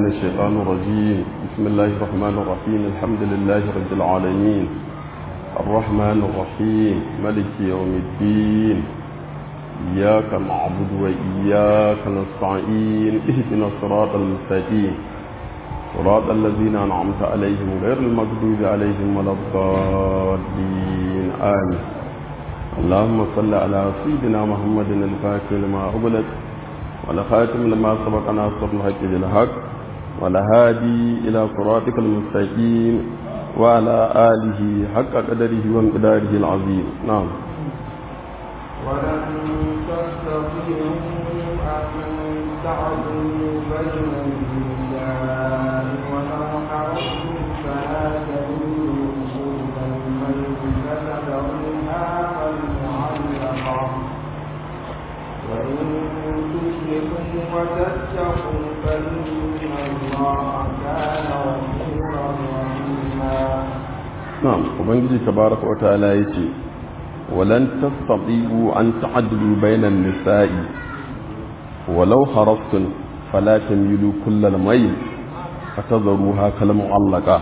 الشيطان الرجيم بسم الله الرحمن الرحيم الحمد لله رب العالمين الرحمن الرحيم ملك يوم الدين إياك نعبد وإياك نستعين اهدنا الصراط المستقيم صراط الذين أنعمت عليهم غير المغضوب عليهم ولا الضالين آمين اللهم صل على سيدنا محمد الفاتح لما أغلق ولخاتم لما سبق ناصر الحق بالحق والهادي إلى صراطك المستقيم وعلى آله حق قدره وانقداره العظيم نعم ولن تستطيعوا أن تعدلوا بين النساء ولو حرصتم فلا تميلوا كل الميل فتذرها كالمعلقة وإن تشركوا وتتقوا فإن الله كان غفورا رحيما نعم وبنجي تبارك وتعالى يتي ولن تستطيعوا أن تعدلوا بين النساء ولو حرصتم فلا تميلوا كل الميل فتذروها كالمعلقة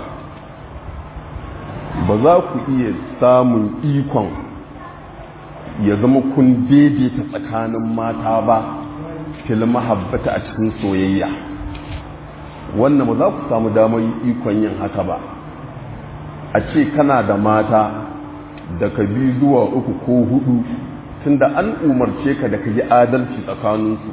ba za ku iya samun ikon ya zama kun daidaita tsakanin mata ba fil mahabbata a cikin soyayya wannan ba za ku samu damar ikon yin haka ba a ce kana da mata daga biyu zuwa uku ko hudu tunda an umarce ka da ka yi adalci tsakaninsu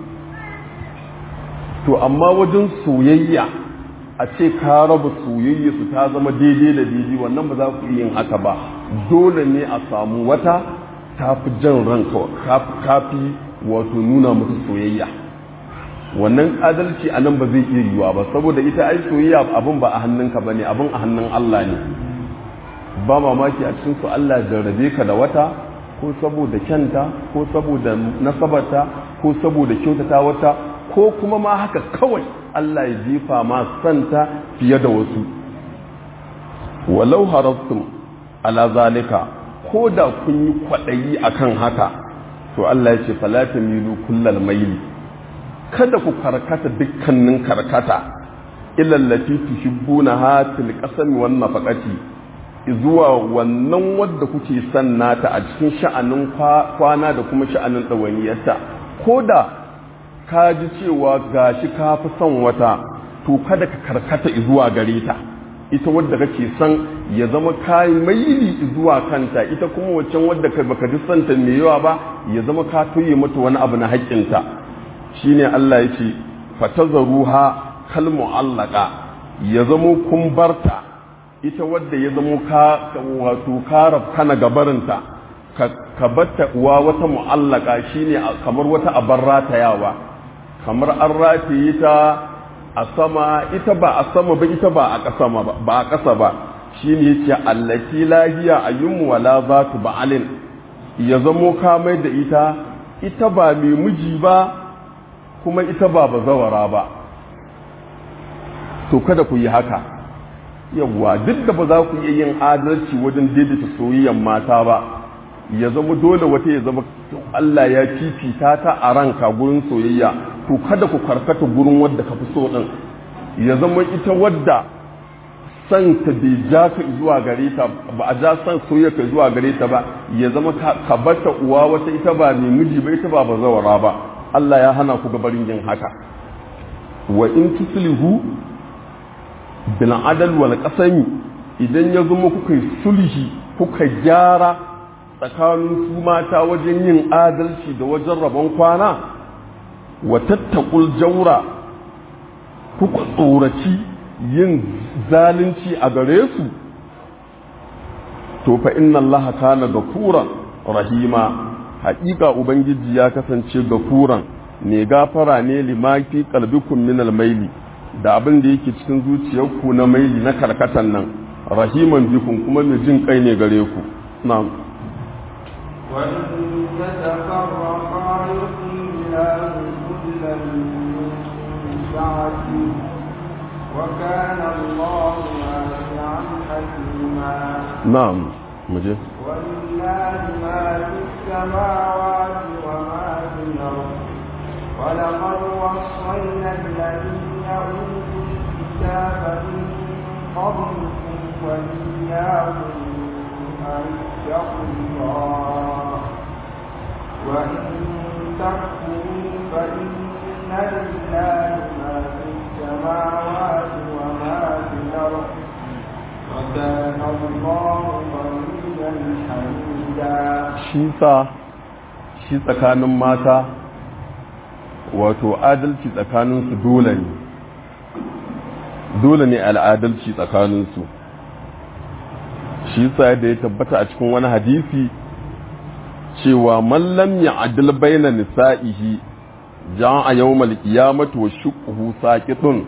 to amma wajen soyayya a ce ka raba soyayya su ta zama daidai da daidai wannan ba za ku yin haka ba dole ne a samu wata ta fi jan ranka ta fi wato nuna musu soyayya wannan adalci a nan ba zai iya yiwuwa ba saboda ita ai soyayya abin ba a hannunka ba ne abin a hannun Allah ne ba mamaki a cikin su Allah jarrabe ka da wata ko saboda kyanta ko saboda nasabarta ko saboda kyautata wata ko kuma ma haka kawai Allah ya jefa ma santa fiye da wasu walau harastum ala zalika ko da kun yi kwaɗayi akan haka to Allah ya ce falata milu kullal maili kada ku karkata dukkanin karkata ilallati tuhibbuna hatil qasami wan nafaqati zuwa wannan wadda kuke son nata a cikin sha'anin kwana da kuma sha'anin ɗawainiyarta ko da ka ji cewa gashi ka fi son wata to kada ka karkata zuwa gare ta ita wadda kake son ya zama ka maili zuwa kanta ita kuma waccan wadda ka baka ji santa mai yawa ba ya zama ka toye mata wani abu na haƙƙinta shine Allah ya ce fatazaruha kal mu'allaqa ya zamo kun barta ita wadda ya zamo ka wato ka kana gabarinta ka batta uwa wata mu'allaka shine kamar wata abar ratayawa kamar an rataye ta a sama ita ba a sama ba ita ba a ƙasa ba ba a ƙasa ba shine yace allati lahiya ayyum wala zatu ba'alin ya zamo ka mai da ita ita ba mai miji ba kuma ita ba bazawara ba to kada ku yi haka yawwa duk da ba za ku iya yin adalci wajen daidaita soyayyen mata ba ya zama dole wata ya zama Allah ya fifita ta a ranka gurin soyayya to kada ku karkata gurin wadda ka fi so din ya zama ita wadda san ta bai ja ka zuwa gare ta ba a ja san soyayya ka zuwa gare ta ba ya zama ka bata uwa wata ita ba mai miji ba ita ba bazawara ba Allah ya hana ku gabarin yin haka wa in tuslihu bil adal wal qasami idan ya zama kuka yi sulhi kuka gyara tsakanin su mata wajen yin adalci da wajen rabon kwana wa tattakul jaura kuka tsoraci yin zalunci a gare su to fa inna allaha kana gafuran rahima haƙiƙa ubangiji ya kasance gafuran ne gafara ne limafi qalbikum min almaili da abin da yake cikin zuciyarku na maili na karkatan nan rahiman bikum kuma mai jin kai ne gare ku na'am وإن يتفرقا يغني الله كلا من سعته وكان الله واسعا حكيما na'am muje ولله ما في السماوات وما في الأرض ولقد وصينا الذين أوتوا shi sa shi tsakanin mata wato adalci tsakaninsu dole ne dole ne al'adalci tsakaninsu shi sa da ya tabbata a cikin wani hadisi cewa mallam ya adil baina nisa'ihi ja a yau malkiyamata wa shukuhu saƙiɗin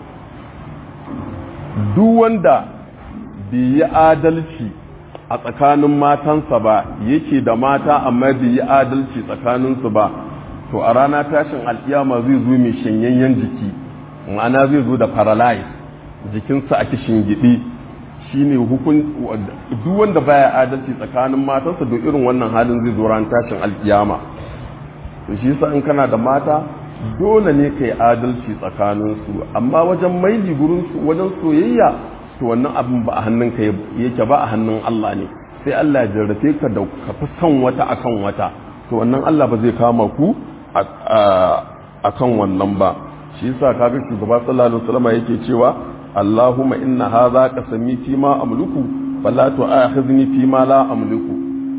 duk wanda bai yi adalci a tsakanin matansa ba yake da mata amma bai yi adalci tsakaninsu ba to a rana tashin alkiyama zai zo mai shanyayyen jiki ma'ana zai zo da paralyze jikinsa a kishin gidi shine hukun duk wanda baya adalci tsakanin matansa da irin wannan halin zai zo ran tashin alkiyama to shi yasa in kana da mata dole ne kai adalci tsakanin su amma wajen maili gurin su wajen soyayya to wannan abin ba a hannun ka yake ba a hannun Allah ne sai Allah ya jarrafe ka da ka fi son wata akan wata to wannan Allah ba zai kama ku akan wannan ba shi yasa kaga shugaba sallallahu alaihi wasallam yake cewa Allahumma inna hadha qasami fi ma amliku fala tu'akhidhni fi ma la amliku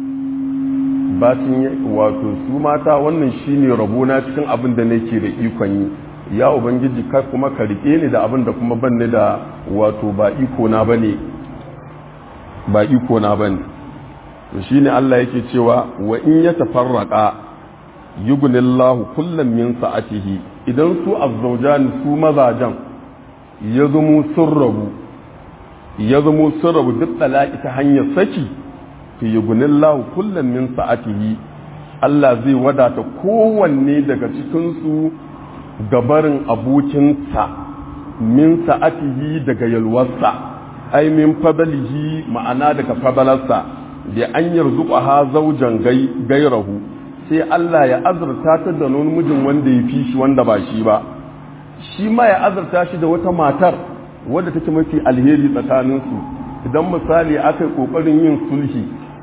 bacin wato su mata wannan shine rabona cikin abin da nake da ikon yi ya ubangiji ka kuma ka rike ni da abin da kuma ban ni da wato ba iko na bane ba iko na bane to shine Allah yake cewa wa in yatafarraqa yughnillahu kullam min sa'atihi idan su azzawjan su mazajan ya zamo sun rabu ya zamo sun rabu duk talaki ta hanyar saki fi yughnillahu kullam min sa'atihi Allah zai wadata kowanne daga cikin su gabarin abokinsa min sa'atihi daga yalwarsa ai min fadalihi ma'ana daga fadalarsa da an yarzuqa ha zaujan gairahu sai Allah ya azurta ta da wani mijin wanda ya fi shi wanda ba shi ba shi ma ya azurta shi da wata matar wadda take mafi alheri tsakaninsu idan misali aka yi kokarin yin sulhi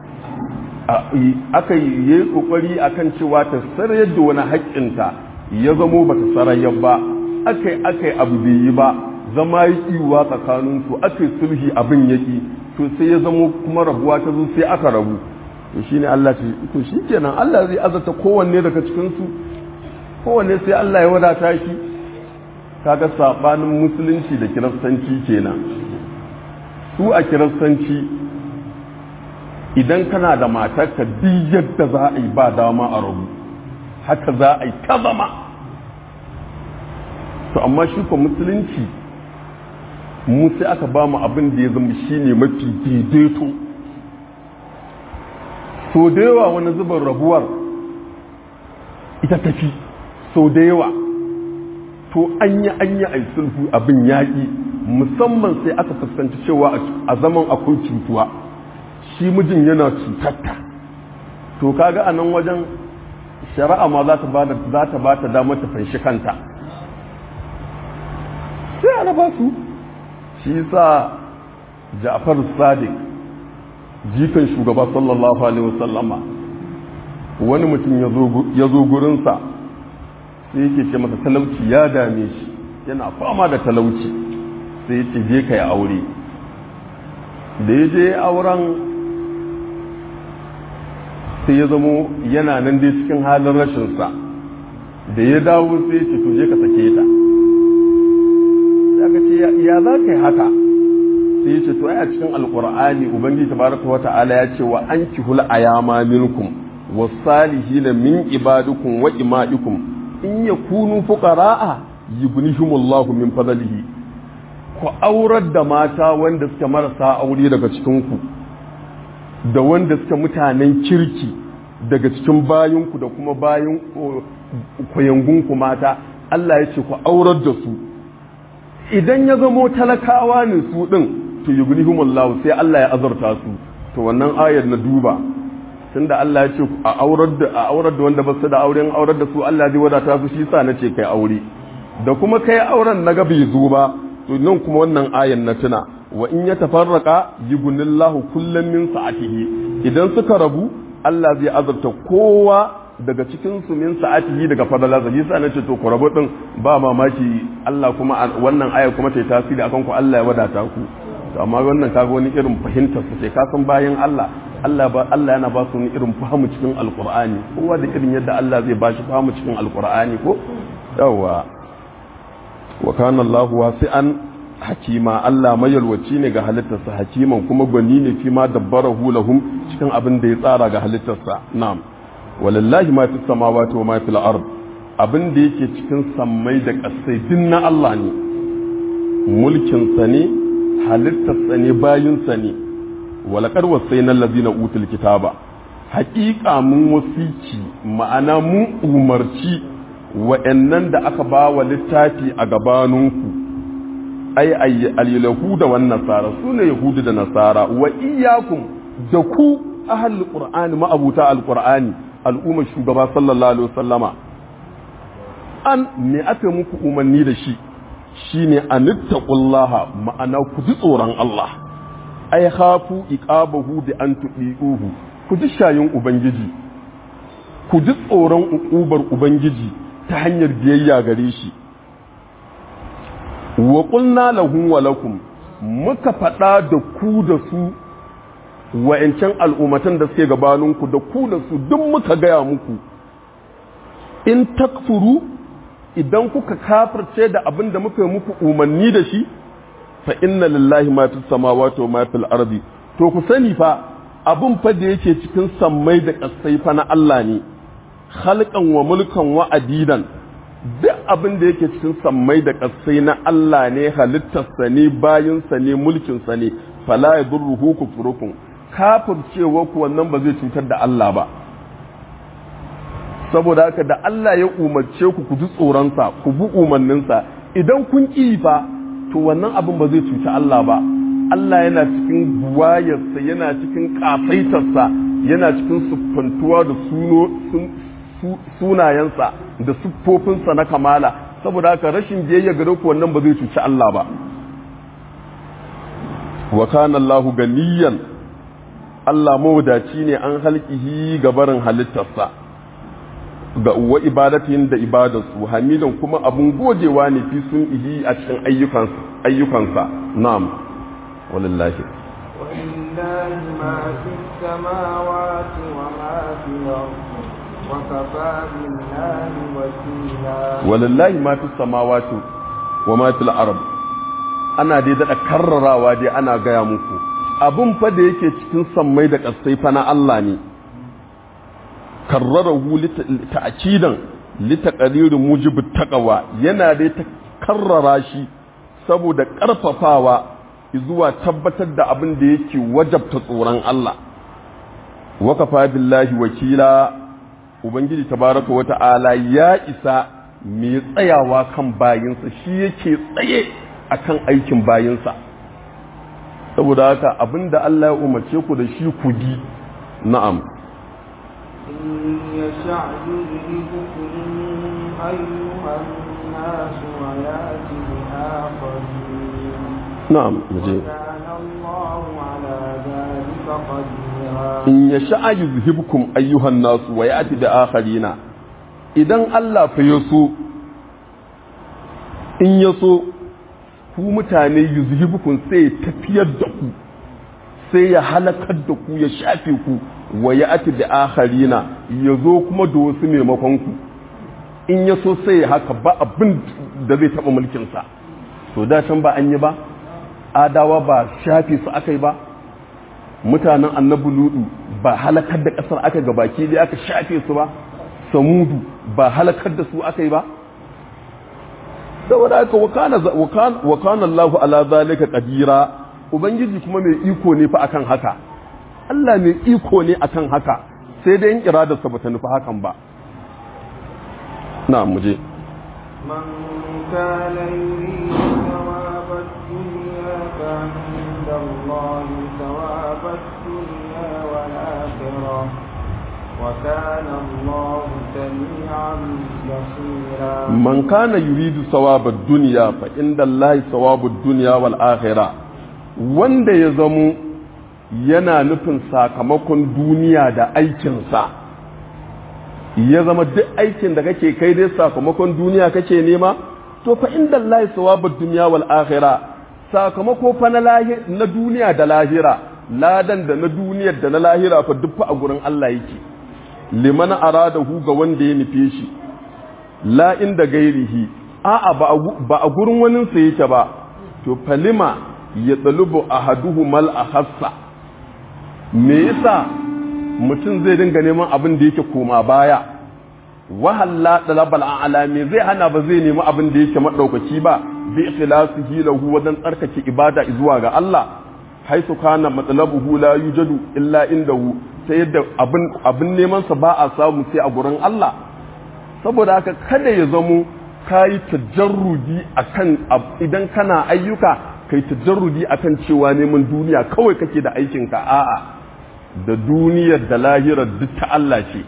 aka yi kokari akan cewa ta sarayar da wani haƙƙinta ya zamo ba ta sarayar ba aka yi aka yi abu bai yi ba zama yi iwa tsakaninsu aka yi sulhi abin yaƙi to sai ya zamo kuma rabuwa ta zo sai aka rabu to shine Allah ce to shikenan Allah zai azata kowanne daga cikin su kowanne sai Allah ya wadata shi kaga sabanin musulunci da kiristanci kenan su a kiristanci idan kana da matarka duk yadda za a yi ba dama a rabu haka za a yi ta zama to amma shi ko musulunci mu sai aka ba mu abin da ya zama shine mafi daidaito so da yawa wani zubin rabuwar ita tafi so da yawa to an yi an yi ai sulhu abin yaƙi musamman sai aka fuskanci cewa a zaman akwai cutuwa shi mijin yana cutarta to kaga a nan wajen shari'a ma za ta ba da za ta ba ta damar ta fanshi kanta sai ana ba su shi sa Ja'far Sadiq jikan shugaba sallallahu alaihi wasallama wani mutum ya zo gurinsa sai yake ce masa talauci ya dame shi yana fama da talauci sai ya ce je ka yi aure da ya je auren sai ya zamo yana nan dai cikin halin rashinsa da ya dawo sai ya ce to je ka sake ta ya ce ya za ka yi haka sai ce to a cikin alkur'ani ubangiji tabaraka wa ta'ala ya ce wa ankihul ayama minkum wasalihina min ibadukum wa imaikum in yakunu fuqara'a yughnihimullahu min fadlihi ku aurar da mata wanda suke marasa aure daga cikin ku da wanda suke mutanen kirki daga cikin bayinku da kuma bayin koyangunku mata Allah ya ce ku aurar da su idan ya zamo talakawa ne su din to yughnihumullahu sai Allah ya azurta su to wannan ayar na duba tunda Allah ya ce a aurar da a aurar da wanda ba su da auren aurar da su Allah zai wadata su shi sa nace kai aure da kuma kai auren na ga bai zo ba to nan kuma wannan ayar na tuna wa in ya tafarraka yughnillahu kullam min sa'atihi idan suka rabu Allah zai azurta kowa daga cikin su min sa'atihi daga fadala zai sa nace to ku rabu din ba mamaki Allah kuma wannan aya kuma ta yi tasiri akan ku Allah ya wadata ku to amma wannan kaga wani irin fahimtar su sai ka san bayan Allah Allah ba Allah yana ba su wani irin fahimu cikin alqur'ani kowa da irin yadda Allah zai ba shi fahimu cikin alqur'ani ko yawa wa kana Allah wasi'an hakima Allah mayalwaci ne ga halittarsa hakiman kuma gwani ne fi ma dabbarahu lahum cikin abin da ya tsara ga halittarsa na'am walillahi ma fi samawati wa ma fil ard abin da yake cikin sammai da kasai din na Allah ne mulkin sa ne halittarsa ne bayin sa ne walaqad wasayna allazina utul kitaba haƙiƙa mun wasici ma'ana mun umarci wa'annan da aka ba wa littafi a gabaninku ai al-yahuda wan nasara sune yahudu da nasara wa iyyakum da ku ahlul qur'ani ma'abuta al-qur'ani al'ummar shugaba sallallahu alaihi wasallama an me aka muku umarni da shi shine anittaqullaha ma'ana ku ji tsoron Allah ai khafu iqabahu bi an tudiuhu ku ji shayin ubangiji ku ji tsoron uƙubar ubangiji ta hanyar biyayya gare shi wa qulna lahum wa lakum muka faɗa da ku da su wa'ancan al'ummatan da suke gabaninku da ku da su duk muka gaya muku in takfuru idan kuka kafirce da abin da muka yi muku umarni da shi fa inna lillahi ma fi samawati wa ma fil ardi to ku sani fa abin fa da yake cikin sammai da kasai fa na Allah ne khalqan wa mulkan wa adidan duk abin da yake cikin sammai da kasai na Allah ne halittarsa ne bayinsa ne mulkinsa ne fala yadurruhu kufrukum kafircewa ku wannan ba zai cutar da Allah ba saboda haka da Allah ya umarce ku ku ji tsoronsa ku bi umarninsa idan kun ƙi fa to wannan abin ba zai cuci Allah ba Allah yana cikin buwayarsa yana cikin ƙasaitarsa yana cikin siffantuwa da sunayensa da siffofinsa na kamala saboda haka rashin biyayya gare ku wannan ba zai cuci Allah ba wa kana Allahu ganiyan Allah mawadaci ne an halkihi ga barin halittarsa ga wa ibadatin da ibadarsu hamidan kuma abun gojewa ne fi sun ihi a cikin ayyukansa ayyukansa na'am walillahi ولله ما في السماوات وما في الأرض وكفى بالله وكيلا walillahi ma fi samawati wa ma fil ard ana dai da karrarawa dai ana gaya muku abun fa da yake cikin sammai da kasai fa na Allah ne karrarahu ta'kidan litaqrir mujib taqwa yana dai ta karrara shi saboda karfafawa zuwa tabbatar da abin da yake wajabta tsoron Allah wakafa billahi wakila ubangiji tabaraka wata'ala ya isa mai tsayawa kan bayinsa shi yake tsaye akan aikin bayinsa saboda haka abinda Allah ya umarce ku da shi ku bi na'am إن يشاء يذهبكم أيها الناس ويأتي بآخرين na'am muje وكان الله على ذلك قديرا in yasha yuzhibkum ayyuhan nasu wa ya'ti bi akharina idan Allah fa yaso in yaso ku mutane yuzhibukum sai ya tafiyar da ku sai ya halakar da ku ya shafe ku wa ya'ti bi akharina yazo kuma da wasu maimakon ku in yaso sai ya haka ba abin da zai taba mulkin sa to da can ba an yi ba adawa ba shafe su akai ba mutanen annabi ludu ba halakar da kasar aka ga baki da aka shafe su ba samudu ba halakar da su aka yi ba saboda aka wa kana Allahu ala zalika qadira ubangiji kuma mai iko ne fa akan haka Allah mai iko ne akan haka sai dai in iradarsa bata nufi hakan ba na muje من كان يريد ثواب الدنيا فعند الله ثواب الدنيا والآخرة وكان الله سميعا بصيرا man kana yuridu sawabad dunya fa inda Allah sawabud dunya wal akhirah wanda ya zamo yana nufin sakamakon duniya da aikinsa ya zama duk aikin da kake kai dai sakamakon duniya kake nema to fa inda Allah sawabud dunya wal akhirah sakamako fa na lahi na duniya da lahira ladan da na duniyar da na lahira fa duk fa a gurin Allah yake liman aradahu ga wanda ya nufe shi la inda gairihi a'a ba a gurin wani sa yake ba to falima ya tsalubu ahaduhu mal ahassa me yasa mutum zai dinga neman abin da yake koma baya wahalla talabal a'la me zai hana ba zai nemi abin da yake madaukaki ba bi ikhlasihi lahu wajen tsarkake ibada zuwa ga Allah haisu kana matlabuhu la yujadu illa indahu sai yadda abin abin neman sa ba a samu sai a gurin Allah saboda haka kada ya zamo kayi tajarrudi akan idan kana ayyuka kai tajarrudi akan cewa neman duniya kawai kake da aikin ka a'a da duniyar da lahirar duk ta Allah ce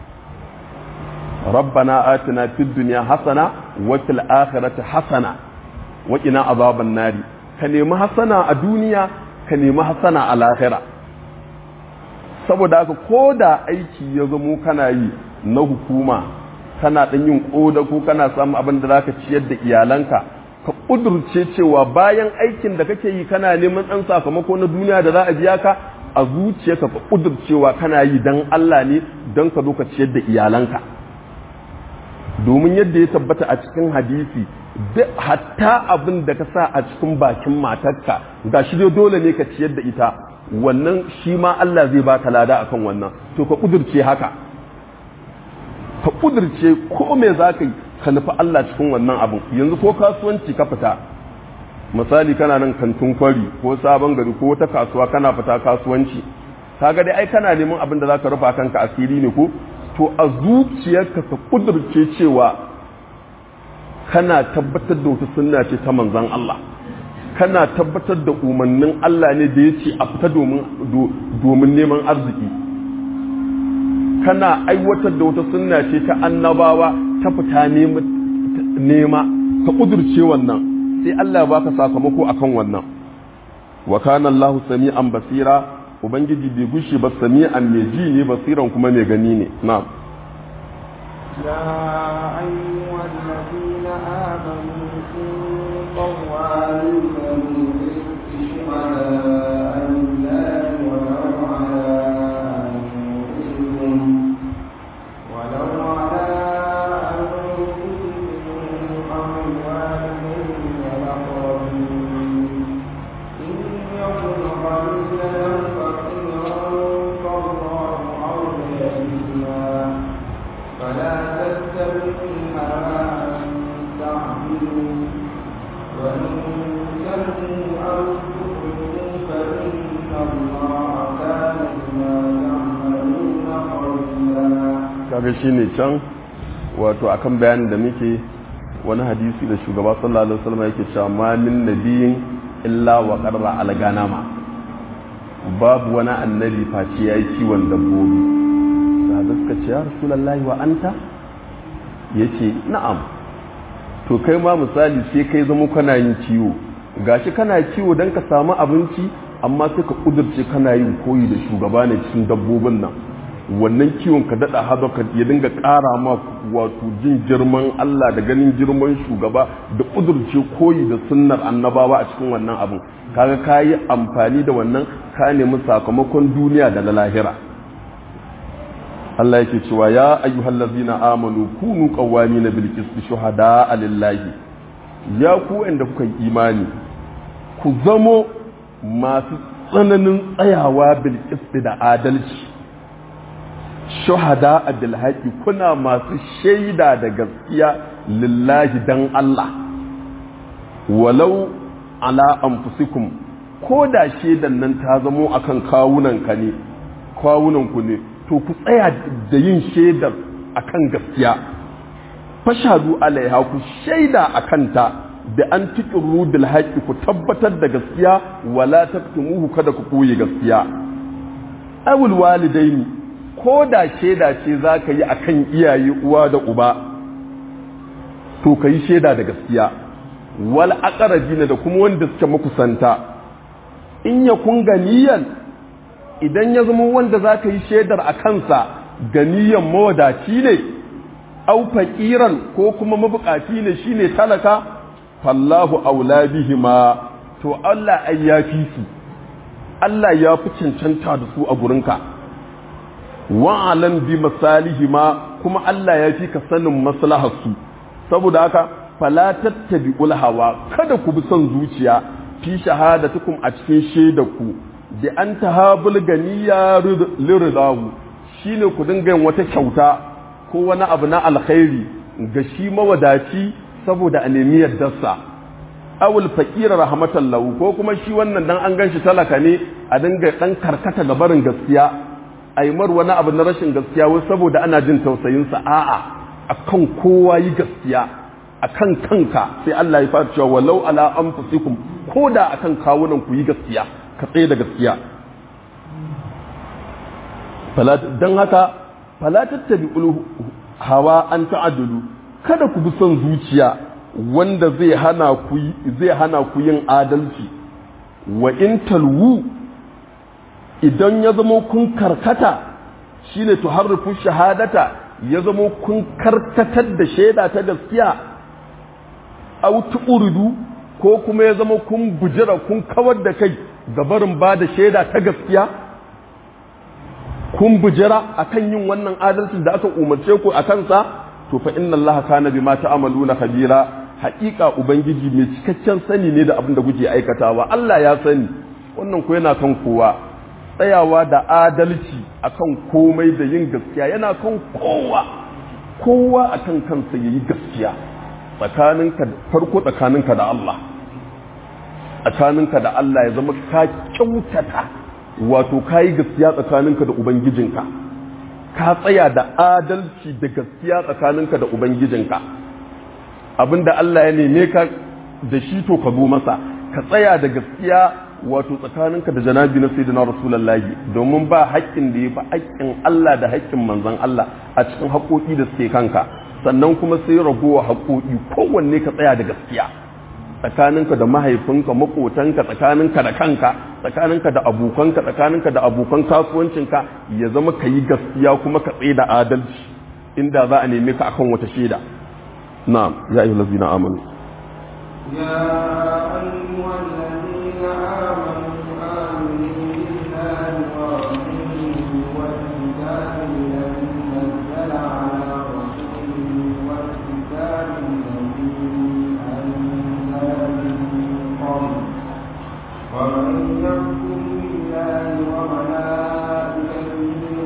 ربنا آتنا في الدنيا حسنة وفي الآخرة حسنة وقنا عذاب النار كنيمة حسنة الدنيا كنيمة حسنة الآخرة saboda haka ko da aiki ya zamo kana yi na hukuma kana ɗan yin ƙoda ko kana samun abin da za ka ciyar da iyalanka ka ƙudurce cewa bayan aikin da kake yi kana neman ɗan sakamako na duniya da za a biya ka a zuciyarka ka ƙudurcewa kana yi don Allah ne don ka zo ka ciyar da iyalanka domin yadda ya tabbata a cikin hadisi hatta abin da ka sa a cikin bakin matarka ga shi dai dole ne ka ciyar da ita wannan shi ma Allah zai baka lada akan wannan to ka kudurce haka ka kudurce ko me za ka yi ka nufi Allah cikin wannan abin yanzu ko kasuwanci ka fita misali kana nan kantin kwari ko sabon gari ko wata kasuwa kana fita kasuwanci kaga dai ai kana neman abin da za ka rufa kanka asiri ne ko to a zuciyarka ka kudurce cewa kana tabbatar da wata sunna ce ta manzan Allah kana tabbatar da umarnin Allah ne da ya ce a fita domin neman arziki kana aiwatar da wata sunna ce ta annabawa ta fita nema ka kudurce wannan sai Allah ba ka sakamako akan wannan wa kana Allah sami'an basira ubangiji bai gushe ba sami'an mai ji ne basiran kuma mai gani ne na'am يا أيها الذين آمنوا كونوا قوامين بالقسط شهداء لله ولو على أنفسكم ولو على أنفسكم أو الوالدين والأقربين إن يكن قليلا فقيرا فالله أولى بهما فلا تتبعوا الهوى أن تعدلوا وإن تلووا أو تؤمنوا فإن الله كان بما تعملون خبيرا kaga shine can wato akan bayanin da muke wani hadisi da shugaba sallallahu alaihi wasallam yake cewa ma min nabiyin illa wa qarra al ganama babu wani annabi face yayi kiwon dabbobi sahabbai suka ce ya rasulullahi wa anta yace na'am to kai ma misali sai kai zama kana yin kiwo gashi kana kiwo dan ka samu abinci amma sai ka kudurce kana yin koyi da shugaba ne cikin dabbobin nan wannan kiwon ka daɗa haɗa ka ya dinga ƙara ma wato jin girman Allah da ganin girman shugaba da ƙudurce koyi da sunnar annabawa a cikin wannan abin kaga ka yi amfani da wannan ka nemi sakamakon duniya da na lahira Allah yake cewa ya ayyuhal ladzina amanu kunu qawwamina bil qisti shuhada lillahi ya ku inda kuka yi imani ku zamo masu tsananin tsayawa bil qisti da adalci shuhada a bilhaƙi kuna masu shaida da gaskiya lillahi dan Allah walau ala anfusikum ko da shaidan nan ta zamo akan kawunanka ne kawunanku ne to ku tsaya da yin shaidar akan gaskiya fashadu alaiha ku shaida a kanta da an tiƙiru bil haƙi ku tabbatar da gaskiya wala taktumuhu kada ku koye gaskiya awul walidaini ko da shaida ce za ka yi a kan iyaye uwa da uba to ka yi shaida da gaskiya wal aqrabina da kuma wanda suke makusanta in ya kun ganiyan idan ya zama wanda za ka yi shaidar a kansa ganiyan mawadaci ne au faƙiran ko kuma mabukaci ne shine talaka fallahu aula bihima to Allah ai ya fi su Allah ya fi cancanta da su a gurinka wa'alan bi masalihi ma kuma Allah ya fi ka sanin maslaharsu saboda haka fala tattabi'ul hawa kada ku bi son zuciya fi shahadatukum a cikin shaidarku da an tahabul ganiya liridahu shine ku dinga yin wata kyauta ko wani abu na alkhairi ga shi mawadaci saboda a nemi yardarsa awul faqira rahmatan lahu ko kuma shi wannan dan an ganshi talaka ne a dinga dan karkata ga barin gaskiya ai mar wani abu na rashin gaskiya wai saboda ana jin tausayin sa a'a akan kowa yi gaskiya akan kanka sai Allah ya fara cewa walau ala anfusikum koda akan kawunan ku yi gaskiya ka tsaye da gaskiya don haka fala tattabi hawa an ta'adulu kada ku bi son zuciya wanda zai hana ku zai hana ku yin adalci wa in talwu idan ya zama kun karkata shine tuharrifu shahadata ya zama kun karkatar da shaida ta gaskiya aw tu'ridu ko kuma ya zama kun bujira kun kawar da kai gabarin ba da shaida ta gaskiya kun bujira akan yin wannan adalcin da aka umarce ku a kansa to fa inna allaha kana bima ta'maluna khabira haƙiƙa ubangiji mai cikakken sani ne da abin da kuke aikatawa Allah ya sani wannan ko yana kan kowa tsayawa da adalci akan komai da yin gaskiya yana kan kowa kowa akan kansa yayi gaskiya tsakaninka farko tsakaninka da Allah tsakaninka da Allah ya zama ka kyautata wato ka yi gaskiya tsakaninka da Ubangijinka ka tsaya da adalci da gaskiya tsakaninka da Ubangijinka abinda Allah ya neme ka da shi to ka zo masa ka tsaya da gaskiya wato tsakaninka da janabi na sayyidina rasulullahi domin ba haƙƙin da ya fi haƙƙin Allah da haƙƙin manzon Allah a cikin haƙoƙi da suke kanka sannan kuma sai ragowa haƙoƙi kowanne ka tsaya da gaskiya tsakaninka da mahaifinka makotanka tsakaninka da kanka tsakaninka da abokanka tsakaninka da abokan kasuwancinka ya zama ka yi gaskiya kuma ka tsaye da adalci inda za a neme ka akan wata shaida na'am ya ayyuhal ladzina amanu يا أيها الذين آمنوا آمنوا بالله ورسوله والكتاب الذي نزل على رسوله والكتاب الذي أنزل من قبل ومن يكفر بالله وملائكته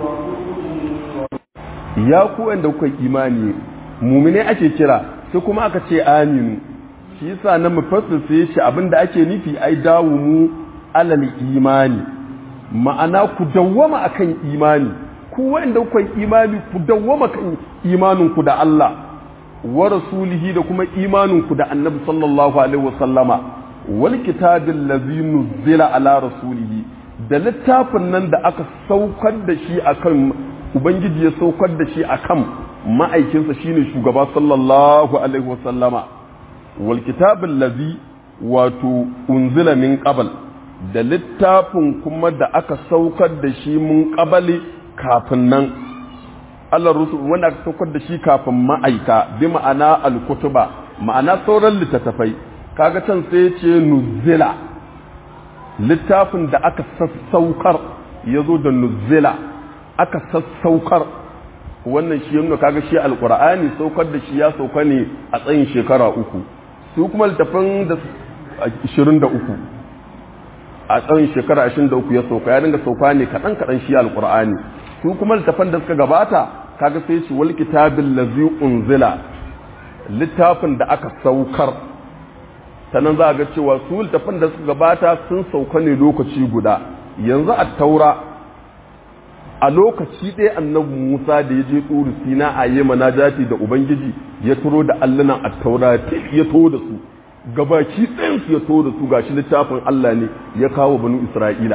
ورسله ya ku wanda kuka imani mumine ake kira sai kuma aka ce aminu shi yasa na mufassir sai shi abinda ake nufi ai dawo mu alal imani ma'ana ku dawwama akan imani ku wanda kuka imani ku dawwama kan imanin ku da Allah wa rasulihi da kuma imanin ku da Annabi sallallahu alaihi wasallama wal kitabil ladzi nuzila ala rasulihi da littafin nan da aka saukar da shi akan ubangiji ya saukar da shi akan ma'aikinsa shine shugaba sallallahu alaihi wasallama wal kitabul ladhi wato unzila min qabl da littafin kuma da aka saukar da shi mun qabali kafin nan Allah rusul wanda aka saukar da shi kafin ma'aika bi ma'ana al-kutuba ma'ana sauran littattafai kaga can sai ce nuzila littafin da aka sassaukar ya zo da nuzila aka sassaukar wannan shi yana kaga shi alkur'ani saukar da shi ya sauka ne a tsayin shekara uku su kuma littafin da 23 a tsayin shekara 23 ya sauka ya dinga sauka ne kaɗan kaɗan shi alkur'ani su kuma littafin da suka gabata kaga sai shi wal kitabin lazi unzila littafin da aka saukar sannan za a ga cewa su littafin da suka gabata sun sauka ne lokaci guda yanzu a taura a lokaci ɗaya annabi musa da ya je tsoro sina a yi manajati da ubangiji ya turo da allunan a taura ya to da su gabaki ɗayansu ya to da su gashi littafin allah ne ya kawo banu isra'ila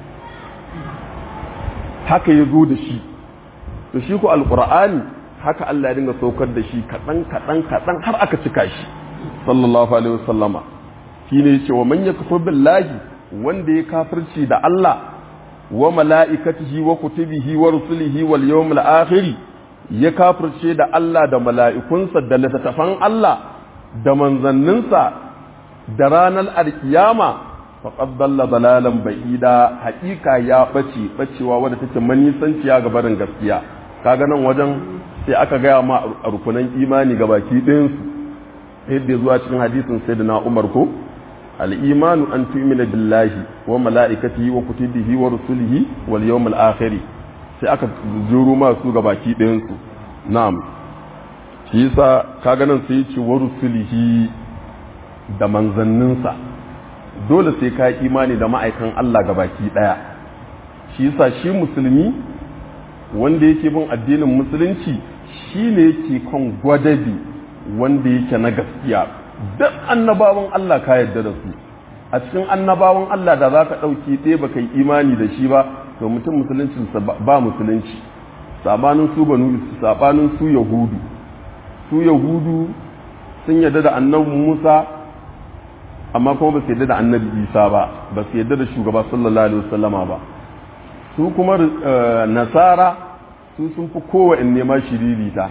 haka ya zo da shi to shi ko alƙur'ani haka allah ya dinga saukar da shi kaɗan kaɗan kaɗan har aka cika shi sallallahu alaihi wasallama shine yace wa man yakfur billahi wanda ya kafirci da Allah wa mala'ikatihi wa kutubihi wa rusulihi wal yawmil akhir ya kafirce da Allah da mala'ikunsa da littattafan Allah da manzanninsa da ranar alkiyama faqad dalla dalalan ba'ida haƙiƙa ya bace bacewa wadda take manisanciya ga barin gaskiya kaga nan wajen sai aka gaya ma a rukunan imani ga baki ɗayan su yadda zuwa cikin hadisin sayyidina Umar ko al-imanu an tu'mina billahi wa mala'ikatihi wa kutubihi wa rusulihi wal yawmil akhir sai aka juro ma su ga baki ɗayan su na'am shi yasa kaga nan sai ce wa rusulihi da manzanninsa dole sai ka yi imani da ma'aikan Allah ga baki ɗaya shi yasa shi musulmi wanda yake bin addinin musulunci shi ne yake kan gwadabi wanda yake na gaskiya duk annabawan Allah ka yarda da su a cikin annabawan Allah da za ka ɗauki ɗaya ba ka yi imani da shi ba to mutum musuluncinsa ba musulunci sabanin su banu sabanin su yahudu su yahudu sun yarda da annabi musa amma kuma ba su yarda da annabi isa ba ba su yarda da shugaba sallallahu alaihi wasallama ba su kuma nasara su sun fi kowane nema shiririta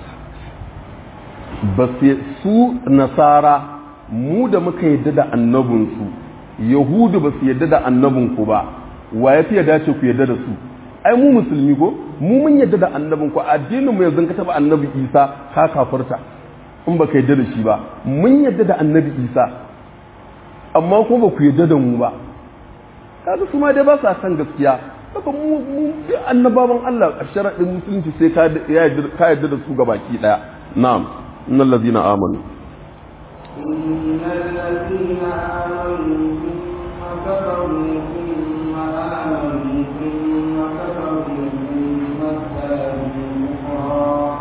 ba su nasara mu da muka yadda da annabinsu yahudu ba su yadda da annabinku ba wa ya fi yadda ce ku yadda da su ai mu musulmi ko mu mun yadda da annabinku addinin mu yanzu ka taba annabi isa ka kafarta in ba ka yadda da shi ba mun yadda da annabi isa amma kuma ba ku yadda da mu ba kaga su ma dai ba sa san gaskiya haka mu mu annabawan Allah a sharaɗin musulunci sai ka yarda da su gabaki daya na'am innal ladina amanu إن الذين آمنوا ثم كفروا ثم آمنوا ثم كفروا ثم ازدادوا كفرا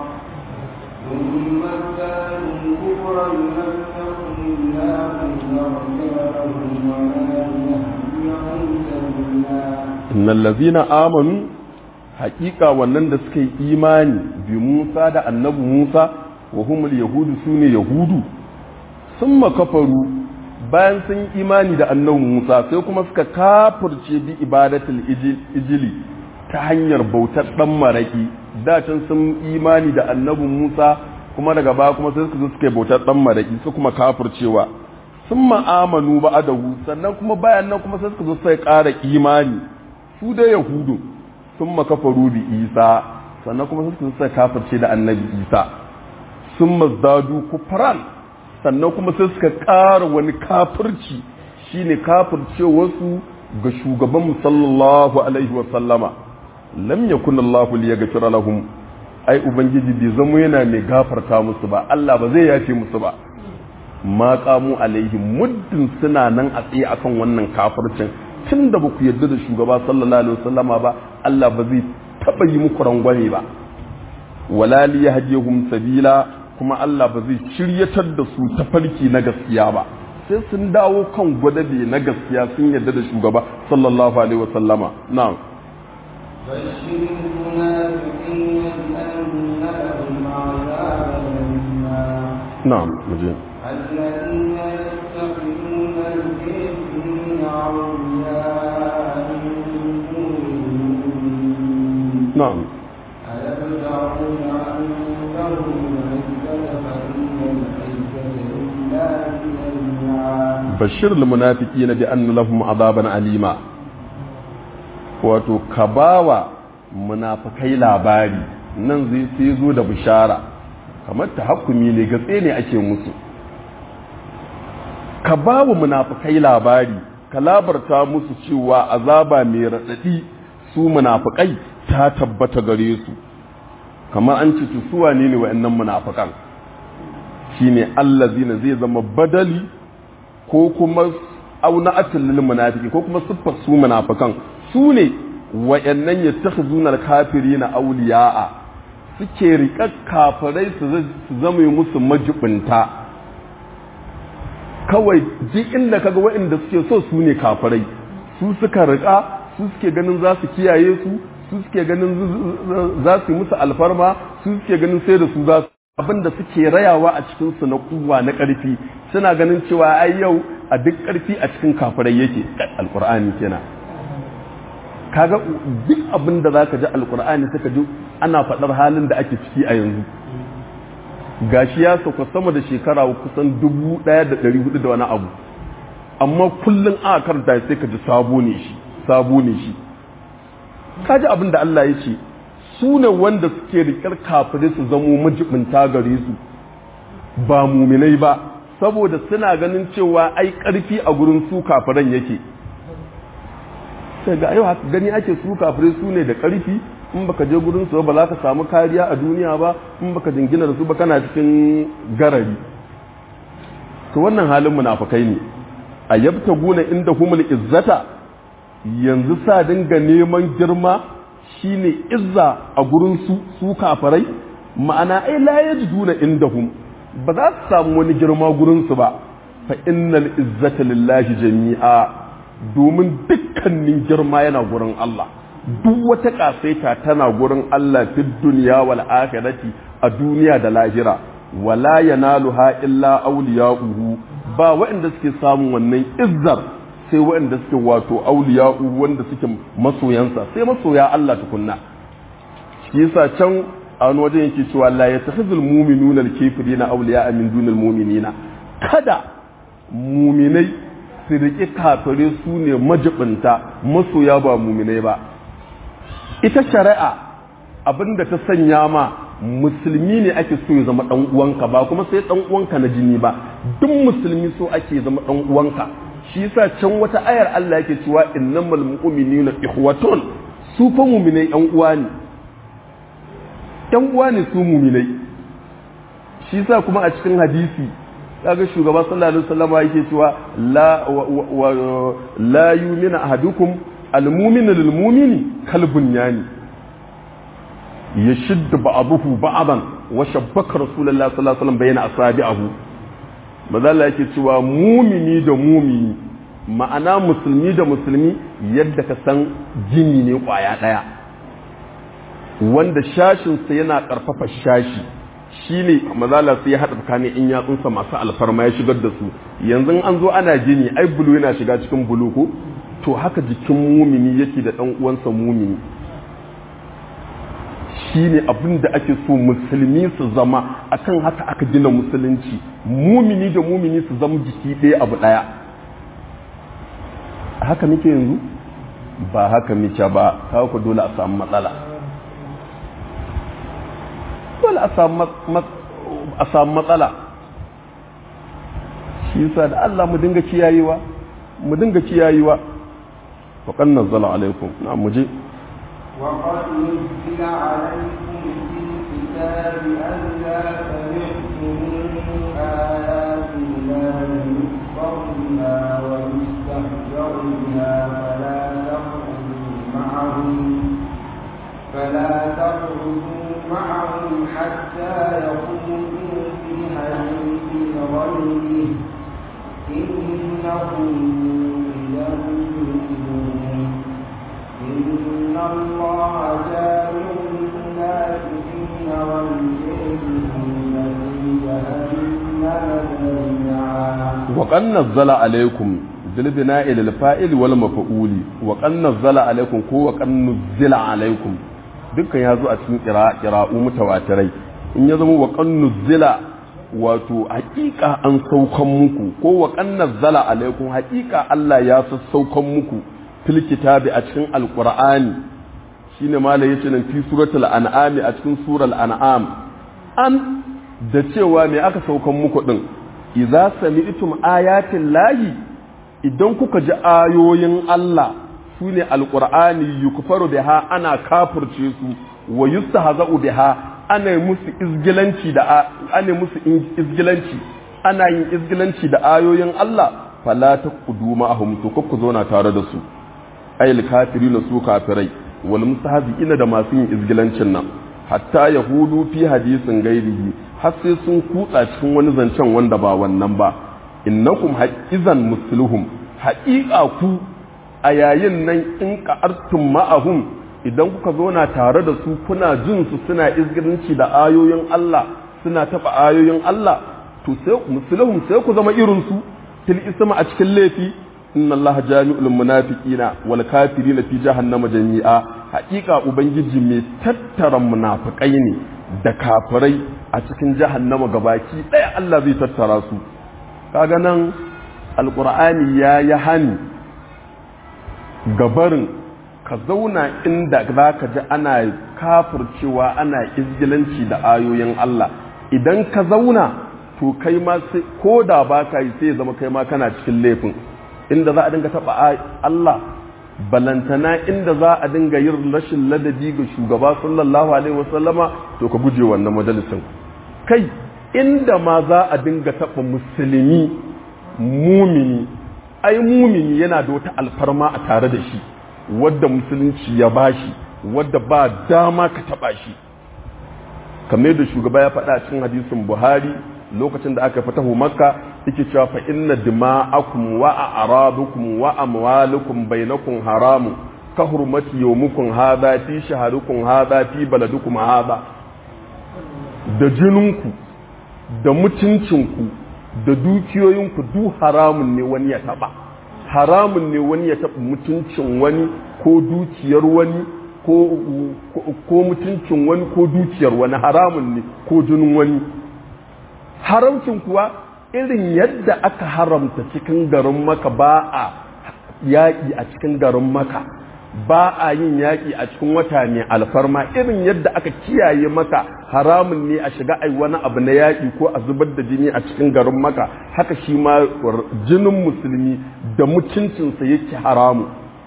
ثم ازدادوا كفرا لم يكن الله ليغفر لهم ولا ليهديهم سبيلا innal ladina amanu haƙiƙa wannan da suka yi imani bi Musa da annabi Musa wa humul yahudu sune yahudu sun makafaru bayan sun yi imani da annabi Musa sai kuma suka kafirce bi ibadatul ijili ta hanyar bautar dan maraki da can sun imani da annabi Musa kuma daga baya kuma sai suka zo suka yi bautar dan maraki su kuma kafircewa sun ma'amanu ba adahu sannan kuma bayan nan kuma sai suka zo sai ƙara imani su da yahudu sun makafaru bi isa sannan kuma sai suka zo sai kafirce da annabi isa sun mazdadu kufran sannan kuma sai suka ƙara wani kafirci shine kafirce wasu ga shugaban sallallahu alaihi wa sallama lam yakun Allahu liyaghfira lahum ai ubangiji bai zama yana mai gafarta musu ba Allah ba zai yafe musu ba ma qamu alaihim muddin suna nan a tsaye akan wannan kafircin tun da ba ku yarda da shugaba sallallahu alaihi wasallama ba Allah ba zai taba yi muku rangwame ba wala li yahdihum sabila kuma Allah ba zai shiryatar da su ta farki na gaskiya ba sai sun dawo kan gwadabe na gaskiya sun yarda da shugaba sallallahu alaihi wasallama na'am بشر المنافقين بأن لهم عذابا أليما na'am muje الذين يتخذون الكافرين أولياء من دون المؤمنين na'am أيبتغون عندهم العزة فإن العزة لله جميعا bashir munafiqina bi anna lahum azaban alima wato ka bawa munafikai labari nan zai sai zo da bishara kamar tahakkumi ne gatse ne ake musu ka bawa munafikai labari ka labarta musu cewa azaba mai raɗaɗi su munafikai ta tabbata gare su kamar an ce to su wane ne wa'annan munafikan shine allazina zai zama badali ko kuma auna atalil munafiki ko kuma siffar su munafikan su ne wayannan yattakhuzuna al-kafirina awliya'a suke riƙa kafirai su zama musu majibinta kawai duk inda kaga wayanda suke so su ne kafirai su suka riƙa su suke ganin za su kiyaye su su suke ganin za su yi musu alfarma su suke ganin sai da su za su abin da suke rayawa a cikinsu na kuwa na ƙarfi suna ganin cewa ai yau a duk ƙarfi a cikin kafirai yake alƙur'ani kenan kaga duk abin da zaka ji alƙur'ani suka ji ana faɗar halin da ake ciki a yanzu gashi ya sauka sama da shekara kusan dubu ɗaya da ɗari hudu da wani abu amma kullum aka karanta sai ka ji sabo ne shi sabo ne shi kaji abin da Allah ya ce su ne wanda suke rikar kafirai su zamo majibinta gare su ba muminai ba saboda suna ganin cewa ai karfi a gurin su kafiran yake sai ga yau haka gani ake su kafirai su ne da karfi in baka je gurin su ba za ka samu kariya a duniya ba in baka jingina da su ba kana cikin garari to wannan halin munafukai ne a yabta guna inda humul izzata yanzu sa dinga neman girma shine izza a gurin su su kafirai ma'ana ai la yajiduna indahum ba za su samu wani girma gurin su ba fa innal izzata lillahi jami'a domin dukkanin girma yana gurin Allah duk wata kasaita tana gurin Allah fi duniya wal akhirati a duniya da lahira wala yanaluha illa awliya'uhu ba waɗanda suke samun wannan izzar sai waɗanda suke wato awliya'u wanda suke masoyansa sai masoya Allah tukunna shi yasa can a wani wajen yake cewa la yattakhizul mu'minuna al-kafirina awliya'a min dunil mu'minina kada muminai su riƙi kafire su ne majibinta masoya ba muminai ba ita shari'a abinda ta sanya ma musulmi ne ake so ya zama dan uwanka ba kuma sai dan uwanka na jini ba duk musulmi so ake zama dan uwanka shi yasa can wata ayar Allah yake cewa innamal mu'minuna ikhwatun su fa mu'minai yan uwa ne yan uwa ne su mu'minai shi yasa kuma a cikin hadisi kaga shugaba sallallahu alaihi wasallam yake cewa la la yu'minu ahadukum al-mu'minu lil-mu'mini kalbunyani yashiddu ba'dahu ba'dan wa shabbaka rasulullahi sallallahu alaihi wasallam bayna asabi'ahu mazalla yake cewa mumini da mumini ma'ana musulmi da musulmi yadda ka san jini ne kwaya daya wanda shashinsa yana karfafa shashi shi ne mazala sai ya haɗa tsakanin in yatsunsa masu alfarma ya shigar da su yanzu an zo ana jini ai bulu yana shiga cikin bulu ko to haka jikin mumini yake da ɗan uwansa mumini shi ne abin da ake so musulmi su zama akan haka aka gina musulunci mumini da mumini su zama jiki ɗaya abu ɗaya haka muke yanzu ba haka muke ba kawo ku dole a samu matsala dole a samu matsala shi yasa da Allah mu dinga kiyayewa mu dinga kiyayewa wa kan nazzala alaikum na mu je وقد نزل عليكم في الكتاب ألا سمعتم آيات الله يكفر بها ويستهزأ بها فلا تقعدوا معهم فلا تقعدوا معهم حتى يقولوا في حديث غيره إنهم إذا مثلهم إن الله جامع المنافقين والكافرين في جهنم جميعا وقد نزل عليكم بالبناء للفائل والمفعول وقد نزل عليكم ko وقد نزل عليكم dukkan ya zo a cikin ƙira'u mutawatirai in ya zama wa ƙannu zila wato haƙiƙa an saukan muku ko wa ƙannar zala alaikum haƙiƙa Allah ya sassaukan muku fil kitabi a cikin alƙur'ani shine mala yace nan fi suratul an'am a cikin sural an'am an da cewa me aka saukan muku din idza sami'tum ayatin lahi idan kuka ji ayoyin Allah su ne alƙur'ani yukfaru biha ana kafirce su wa yustahza'u biha ana musu izgilanci da ana musu izgilanci ana yin izgilanci da ayoyin Allah fala taqudu ma'ahum to ku zauna tare da su ayil kafirina su kafirai wal mustahzi'ina da masu yin izgilancin nan hatta yahudu fi hadisin gairihi har sai sun kutsa cikin wani zancen wanda ba wannan ba innakum haqqizan musluhum haƙiƙa ku a yayin nan in ka'artum ma'ahum idan kuka zauna tare da su kuna jin su suna izgirinci da ayoyin Allah suna taba ayoyin Allah to sai musulhum sai ku zama irin su fil isma a cikin laifi inna Allah jami'ul munafiqina wal kafirina fi jahannama jami'a haƙiƙa ubangiji mai tattara munafikai ne da kafirai a cikin jahannama gabaki ɗaya Allah zai tattara su kaga nan alƙur'ani ya yi hani gabarin ka zauna inda za ka ji ana kafircewa ana izgilanci da ayoyin Allah idan ka zauna to kai ma sai ko da ba ka yi sai zama kai ma kana cikin laifin inda za a dinga taɓa Allah balantana inda za a dinga yin rashin ladabi ga shugaba sallallahu alaihi wasallama to ka guje wannan majalisin kai inda ma za a dinga taɓa musulmi mumini ai mumini yana da wata alfarma a tare da shi wadda musulunci ya bashi wadda ba dama ka taɓa shi kamar da shugaba ya faɗa cikin hadisin buhari lokacin da aka fatahu makka yake cewa fa inna dima'akum wa a'radukum wa amwalukum bainakum haramun ka hurmati yawmukum hadha fi shahrukum hadha fi baladukum hadha da jininku da mutuncinku da dukiyoyinku duk haramun ne wani ya taba haramun ne wani ya taba mutuncin wani ko dukiyar wani ko mutuncin wani ko dukiyar wani haramun ne ko jinin wani haramcin kuwa irin yadda aka haramta cikin garin maka ba a yaƙi a cikin garin maka ba a yin yaƙi a cikin wata ne alfarma irin yadda aka kiyaye maka haramun ne a shiga ai wani abu na yaƙi ko a zubar da jini a cikin garin maka haka shi ma jinin musulmi da mutuncinsa yake haramu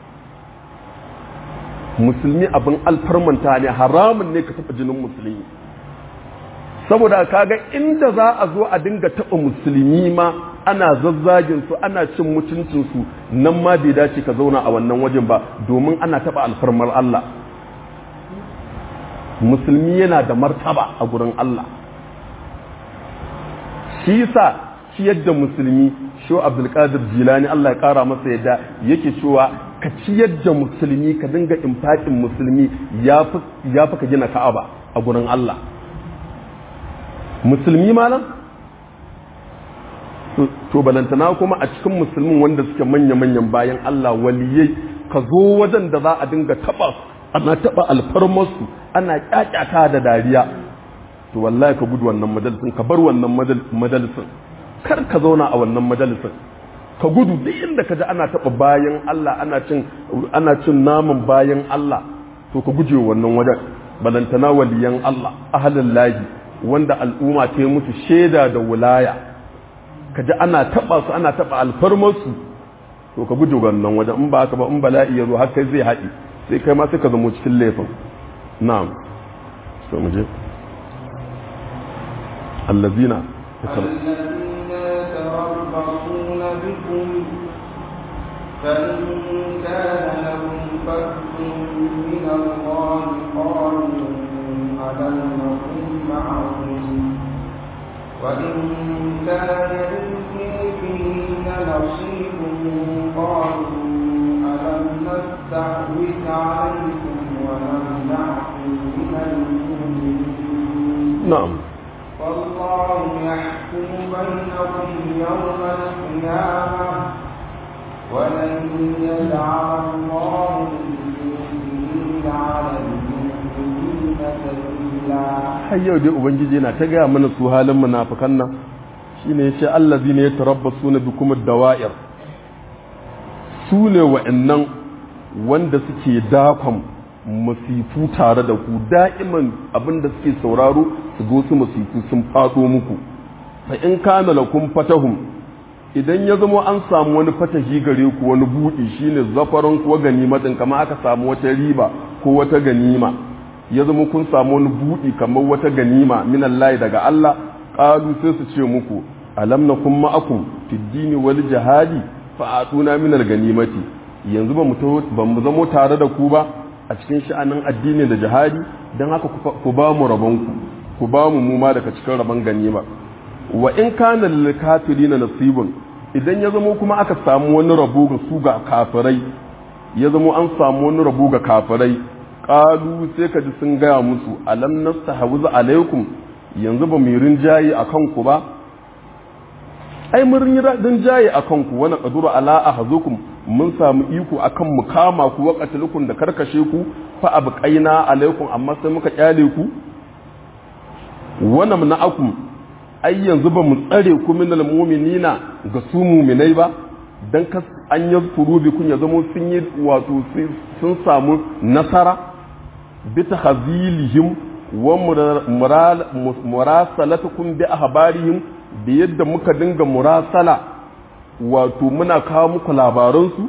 musulmi abin alfarmanta ne haramun ne ka taɓa jinin musulmi saboda kaga inda za a zo a dinga taɓa musulmi ma ana zazzagin su ana cin mutuncin su nan ma bai dace ka zauna a wannan wajen ba domin ana taɓa alfarmar Allah musulmi yana da martaba a gurin Allah shi yasa ciyar da musulmi shi Abdulkadir Jilani Allah ya kara masa yadda yake cewa ka ciyar da musulmi ka dinga infaƙin musulmi ya fi ka gina Ka'aba a gurin Allah musulmi malam to balantana kuma a cikin musulmin wanda suke manya-manyan bayan Allah waliyai ka zo wajen da za a dinga taba ana taba alfarmarsu ana kyakyata da dariya to wallahi ka gudu wannan majalisin ka bar wannan majalisin kar ka zauna a wannan majalisin ka gudu duk inda ka ji ana taba bayan Allah ana cin ana cin naman bayan Allah to ka guje wannan wajen balantana waliyan Allah ahlul lahi wanda al'umma ta yi musu shaida da wulaya ka ji ana taɓa su ana taɓa alfarmarsu to ka guji wannan wajen in ba haka ba in bala'i ya zo har kai zai haɗi sai kai ma sai ka zamo cikin laifin na'am so mu je allazina الذين يتربصون بكم فإن كان لهم فتح من الله قالوا ألم نكن معهم وإن كان للمشركين نصيب قالوا ألم نستحوذ عليكم ونمنعكم من المؤمنين na'am والله يحكم بينكم يوم القيامة ولن يجعل الله للمؤمنين على المؤمنين سبيلا har yau dai ubangiji yana ta gaya mana su halin munafikan nan shine yace allazina yatarabbasuna bikum ad-dawa'ir su ne wa'annan wanda suke dakon masifu tare da ku da'iman abinda suke sauraro su go su masifu sun fado muku fa in kana lakum fatahum idan ya zama an samu wani fatahi gare ku wani buɗi shine zafaran ko ganimatin kamar aka samu wata riba ko wata ganima ya zama kun samu wani buɗi kamar wata ganima min Allah daga Allah qalu sai su ce muku alam nakum ma'akum fid dini wal jihadi fa atuna min al ganimati yanzu ba mu ba mu zamo tare da ku ba a cikin sha'anin addini da jihadi dan haka ku ba mu rabon ku ku ba mu mu ma daga cikin rabon ganima wa in kana lil kafirina nasibun idan ya zamo kuma aka samu wani rabo ga su ga kafirai ya zamo an samu wani rabo ga kafirai qalu sai ka ji sun gaya musu alam nastahwizu alaikum yanzu ba mu rinjaye a kanku ba ai mun rinjaye a kanku wani qaduru ala ahzukum mun samu iko akan mu kama ku wa qatlukum da karkashe ku fa abqaina alaikum amma sai muka kyale ku wa namna'akum ai yanzu ba mu tsare ku minal mu'minina ga su mu'minai ba dan kas an yazkuru bikum ya zama sun yi wato sun samu nasara bi tahzilihim wa murasalatukum bi ahbarihim da yadda muka dinga murasala wato muna kawo muku labaransu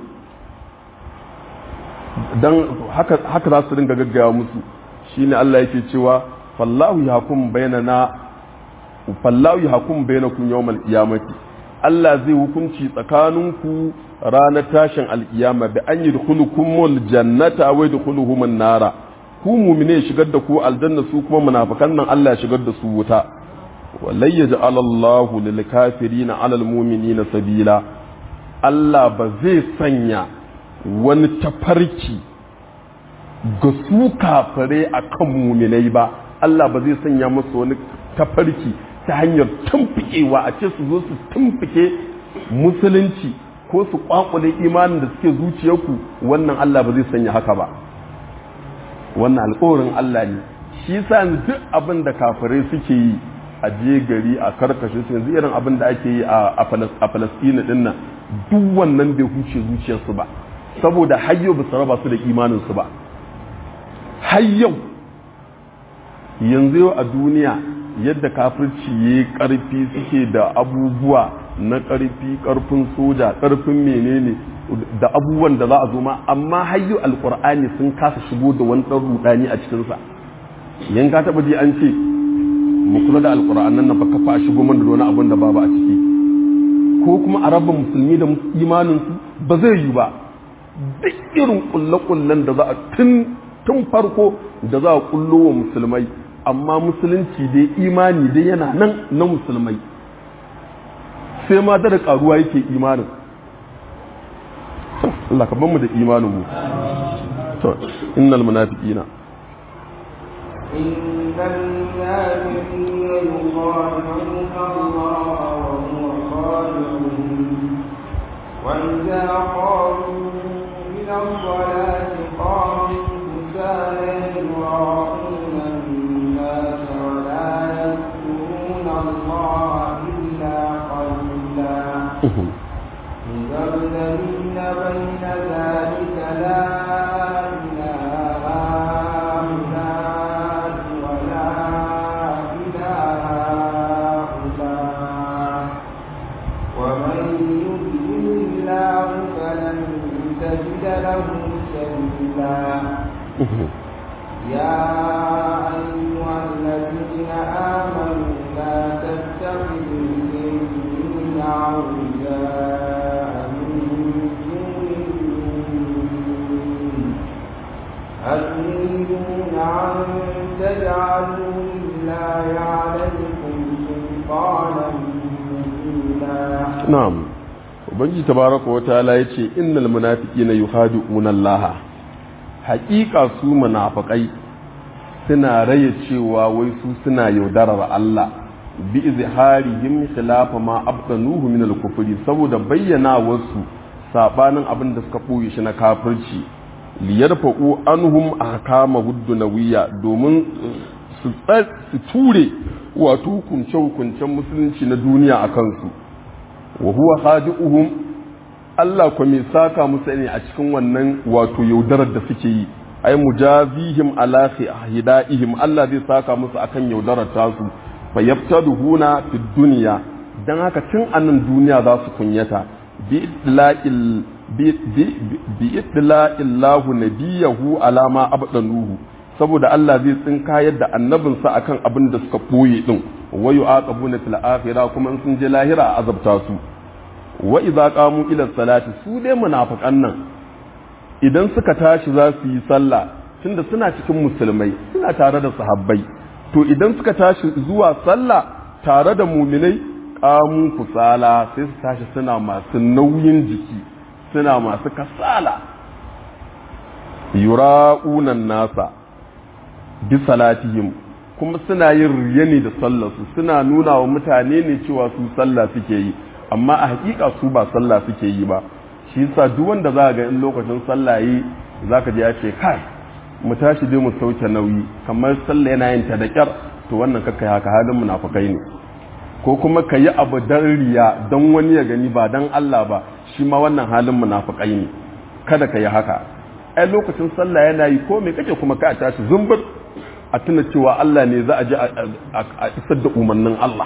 don haka, haka za su dinga gaggaya musu shine Allah yake cewa fallahu yahkum bainana fallahu yahkum bainakum yawmal qiyamati Allah zai hukunci tsakaninku ranar tashin alkiyama bi an yadkhulukumul jannata wa yadkhuluhumun nara ku mu'mine shigar da ku aljanna su kuma munafikan nan Allah ya shigar da su wuta walai yaj'al Allahu lil kafirina 'ala al mu'minina sabila Allah ba zai sanya wani tafarki ga su kafare akan mu'minai ba Allah ba zai sanya musu wani tafarki ta hanyar tumfikewa a ce su zo su tumfike musulunci ko su kwakule imanin da suke zuciyarku wannan Allah ba zai sanya haka ba wannan alƙawarin Allah ne shi sa duk abin da kafirai suke yi a je gari a karkashe su yanzu irin abin da ake yi a Falasɗina din nan duk wannan bai huce zuciyarsu ba saboda har yau ba su raba su da imaninsu ba har yau yanzu yau a duniya yadda kafirci ya yi ƙarfi suke da abubuwa na ƙarfi ƙarfin soja ƙarfin menene da abubuwan da za a zo ma amma hayyu alƙur'ani sun kasa shigo da wani ɗan rudani a cikinsa yan ka taɓa ji an ce mu kula da alƙur'an nan ba kafa a shigo man da wani abin da babu a ciki ko kuma a raba musulmi da imaninsu ba zai yi ba duk irin ƙulle-ƙullen da za a tun farko da za a ƙullo wa musulmai amma musulunci dai imani dai yana nan na musulmai sai ma da karuwa yake imanin Allah ka mu da imanin mu to innal munafiqina innal munafiqina yukhadi'una Allah wa huwa khadi'uhum wa idza qamu ila as-salati qamu kusala yura'una الناس ولا يذكرون الله إلا قليلا مذبذبين بين ذلك لا إله هؤلاء ولا إله هؤلاء ومن يضلل الله فلن تجد له سبيلا يا أيها الذين آمنوا لا تتخذوا الكافرين أولياء من دون المؤمنين أتريدون أن تجعلوا لله عليكم سلطانا مبينا na'am ubangiji tabaraka wa ta'ala yace innal munafiqina yuhadi'una Allah haƙiƙa su munafiqai suna raye cewa wai su suna yaudarar Allah bi izharihim khilafa ma abdanuhu min al-kufri saboda bayyana wasu sabanin abin da suka boye shi na kafirci liyarfa'u anhum ahkama huddunawiyya domin su su ture wato hukunce hukuncen musulunci na duniya a kansu wa huwa khadi'uhum Allah ko mai saka musu ne a cikin wannan wato yaudarar da suke yi ai mujazihim ala hidaihim Allah zai saka musu akan yaudarar tasu fa yaftaduhuna fid dunya dan haka tun anan duniya za su kunyata bi idla'il bi idla'illahu nabiyahu ala ma abdanuhu saboda Allah zai tsinka yadda annabinsa akan abin da suka boye din wa yu'aqabuna fil akhirah kuma in sun je lahira a azabta su wa idza qamu ila salati su dai munafiqan nan idan suka tashi za su yi sallah tunda suna cikin musulmai suna tare da sahabbai to idan suka tashi zuwa sallah tare da muminai qamu kusala sai su tashi suna masu nauyin jiki suna masu kasala yura'unan nasa bi salatihim kuma suna yin riya ne da sallarsu suna nuna wa mutane ne cewa su sallah suke yi amma a hakika su ba sallah suke yi ba shi yasa duk wanda za ga in lokacin sallah yi zaka ji ya ce kai mu tashi dai mu sauke nauyi kamar sallah yana yin ta da kyar to wannan kakkai haka halin munafikai ne ko kuma ka yi abu don riya don wani ya gani ba don Allah ba shi ma wannan halin munafukai ne kada ka yi haka ai lokacin sallah yana yi ko me kake kuma ka tashi zumbur a tuna cewa Allah ne za a ji a isar da umarnin Allah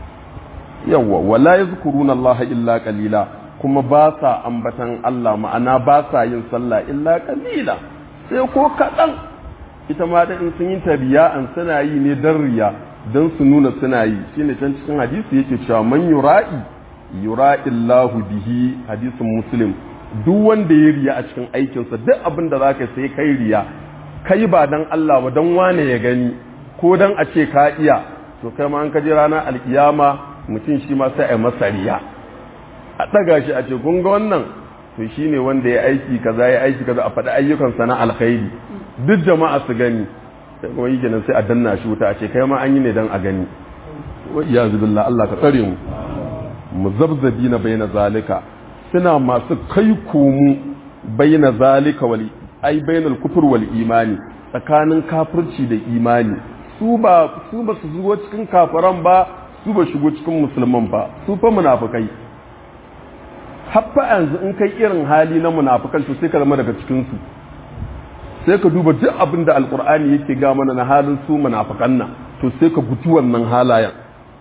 yawwa wala yazkuruna Allah illa qalila kuma ba sa ambatan Allah ma'ana ba sa yin sallah illa qalila sai ko kaɗan ita ma da in sun yi tabiya an suna yi ne dan riya dan su nuna suna yi shine can cikin hadisi yake cewa man yura'i yura'i Allahu bihi hadisin muslim duk wanda ya riya a cikin aikinsa duk abin da zaka sai kai riya kai ba dan Allah ba dan wane ya gani ko dan a ce ka iya to kai ma an kaji ranar alkiyama mutum shi ma sai a masa riya a ɗaga shi a ce kun ga wannan to shi ne wanda ya aiki kaza ya aiki kaza a faɗi ayyukansa na alkhairi duk jama'a su gani sai kuma yi kenan sai a danna shi wuta a ce kai ma an yi ne dan a gani wa iyazu billah Allah ka tsare mu muzabzabi na baina zalika suna masu kai komu baina zalika wal ai bainal kufur wal imani tsakanin kafirci da imani su ba su ba su zuwa cikin kafiran ba su ba shigo cikin musulman ba su fa munafikai haffa yanzu in kai irin hali na munafikan to sai ka zama daga cikin su sai ka duba duk abin da alkur'ani yake ga mana na halin su munafikan nan to sai ka guji wannan halayen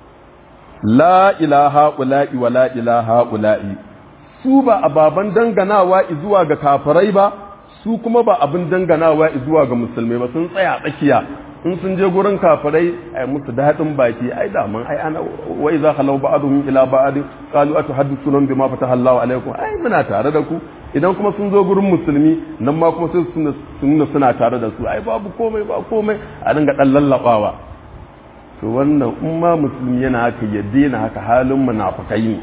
la ilaha ula'i wa la ilaha ula'i su ba ababan danganawa zuwa ga kafirai ba su kuma ba abin danganawa zuwa ga musulmai ba sun tsaya tsakiya in sun je gurin kafirai ai musu daɗin baki ai da man ai ana wa idza khalau ba'dhum ila ba'd qalu atuhaddithuna bima fataha Allahu alaikum ai muna tare da ku idan kuma sun zo gurin musulmi nan ma kuma sai sun nuna suna tare da su ai babu komai ba komai a dinga dan lallabawa to wannan in ma musulmi yana haka ya daina haka halin munafikai ne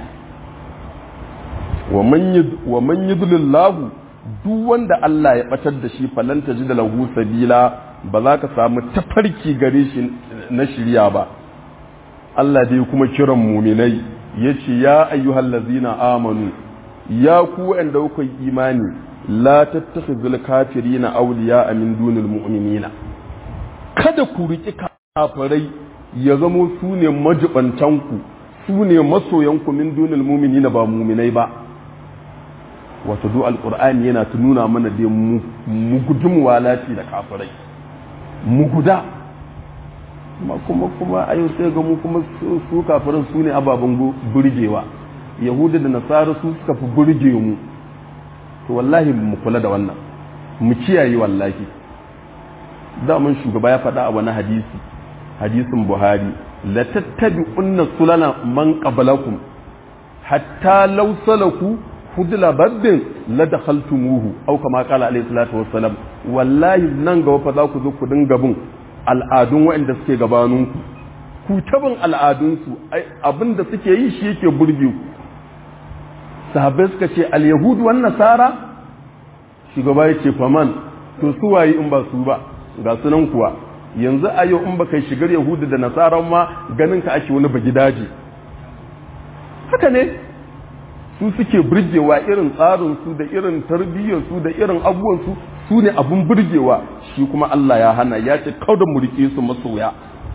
wa man wa man yudlillahu duk wanda Allah ya batar da shi falan tajid lahu sabila ba za ka samu tafarki gare shi na shirya ba Allah dai kuma kiran muminai ya ce ya ayyuhal lazina amanu ya ku wanda kuka yi imani la tattakhizul kafirina awliya min dunil mu'minina kada ku riki kafirai ya zamo su ne majibantanku su ne masoyanku min dunil mu'minina ba muminai ba wato du alqur'ani yana ta nuna mana dai mu gudun walati da kafirai mu guda kuma kuma a yau sai ga mu kuma su kafirin su ne ababen burgewa yahuda da nasara su suka fi burge mu to wallahi mu kula da wannan mu kiyaye wallahi daman shugaba ya faɗa a wani hadisi hadisin buhari la tattabi'unna sulana man qablakum hatta law salaku fudla baddin la dakhaltumuhu aw kama qala alayhi salatu wassalam wallahi nan gaba fa za ku zo ku dinga bin al'adun waɗanda suke gabaninku ku ta bin al'adunsu abin da suke yi shi yake burge ku sahabbai suka ce al-yahudu wan nasara shugaba ya ce faman to su waye in ba su ba ga sunan kuwa yanzu a yau in ba kai shigar yahudu da nasara ma ganin ka ake wani bagidaje haka ne su suke burgewa irin tsarin su da irin tarbiyyar su da irin abubuwan su su ne abun burgewa shi kuma Allah ya hana ya ce kauda mu rike su masoya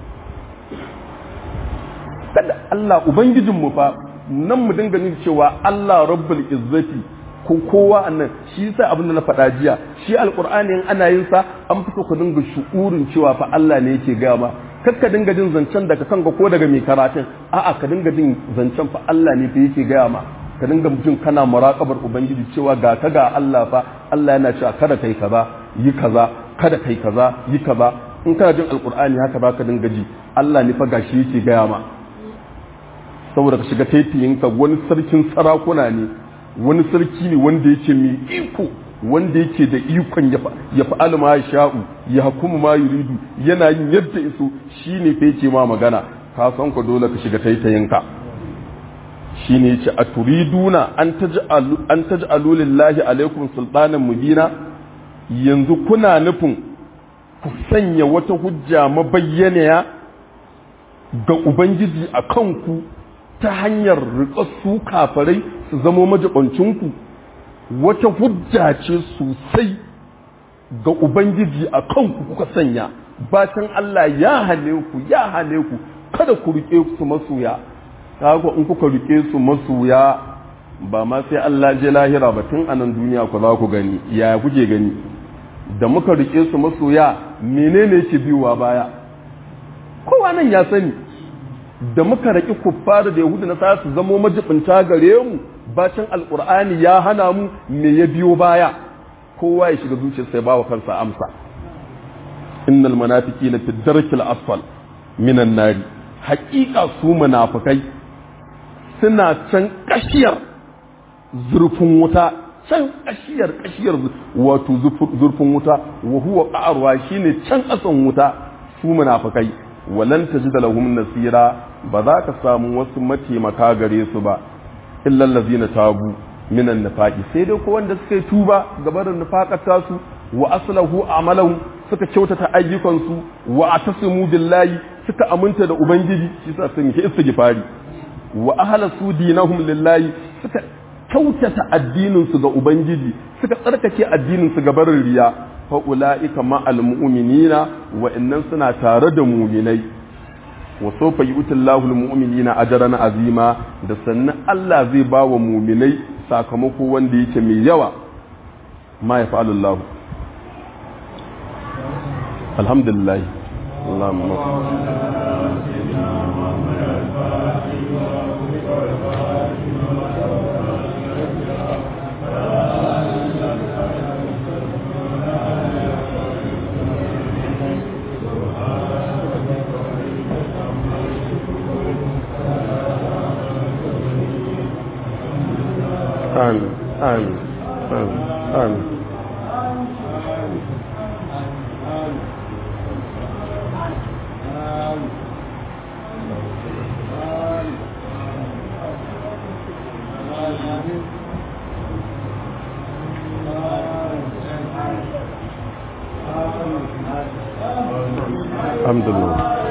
kada Allah ubangijin mu fa nan mu dinga nuna cewa Allah rabbul izzati ko kowa annan shi yasa abin da na faɗa jiya shi alqur'ani in ana yin sa an fi ku dinga shu'urin cewa fa Allah ne yake gaya ma kar ka dinga jin zancen daga kanka ko daga mai karatun a'a ka dinga jin zancen fa Allah ne fa yake gaya ma ka dinga jin kana muraƙabar ubangiji cewa ga ka ga Allah fa Allah yana cewa kada kai kaza yi kaza kada kai kaza yi kaza in kana jin alqur'ani haka ba ka dinga ji Allah ne fa gashi yake gaya ma saboda ka shiga taitiyinka wani sarkin sarakuna ne wani sarki ne wanda yake mai iko wanda yake da ikon ya fa'al ma sha'u ya hukumu ma yuridu yana yin yadda iso shine fa yake ma magana ka san ku dole ka shiga taitayinka shine yace a turiduna an taj'alu an taj'alu lillahi alaikum sultanan mubina yanzu kuna nufin ku sanya wata hujja mabayyana ga ubangiji a kanku ta hanyar riƙa su kafarai su zamo majibancinku wata hujja ce sosai ga ubangiji a kanku kuka sanya bacin Allah ya hane ku ya hane ku kada ku riƙe su masoya kaga in kuka rike su masoya ba ma sai Allah je lahira ba tun anan duniya ku za ku gani ya kuke gani da muka rike su masoya menene ke biyowa baya kowa nan ya sani da muka raki kuffar da yahudu na sa su zamo majibinta gare mu bacin alkur'ani ya hana mu me ya biyo baya kowa ya shiga zuciyarsa ya bawa kansa amsa innal munafiqina fi darkil asfal minan nari haƙiƙa su munafikai suna can kashiyar zurfin wuta can kashiyar kashiyar wato zurfin wuta wa huwa qa'arwa shine can kasan wuta su munafikai walan tajid lahum nasira ba za ka samu wasu mataimaka gare su ba illa allazina tabu minan nifaqi sai dai ko wanda suka yi tuba gabarin nifaqata su wa aslahu amalahu suka kyautata ayyukansu wa atasimu billahi suka aminta da ubangiji shi sa sun yi istighfari wa ahlasu dinahum lillahi suka kyautata addinin su ga ubangiji suka tsarkake addinin su ga barin riya fa ulaika ma'al mu'minina wa innan suna tare da mu'minai wa sawfa yu'tillahu lil mu'minina ajran azima da sannan Allah zai ba wa mu'minai sakamako wanda yake mai yawa ma ya fa'alu Allah alhamdulillah Allahumma آمين آمين آمين آمين الحمد لله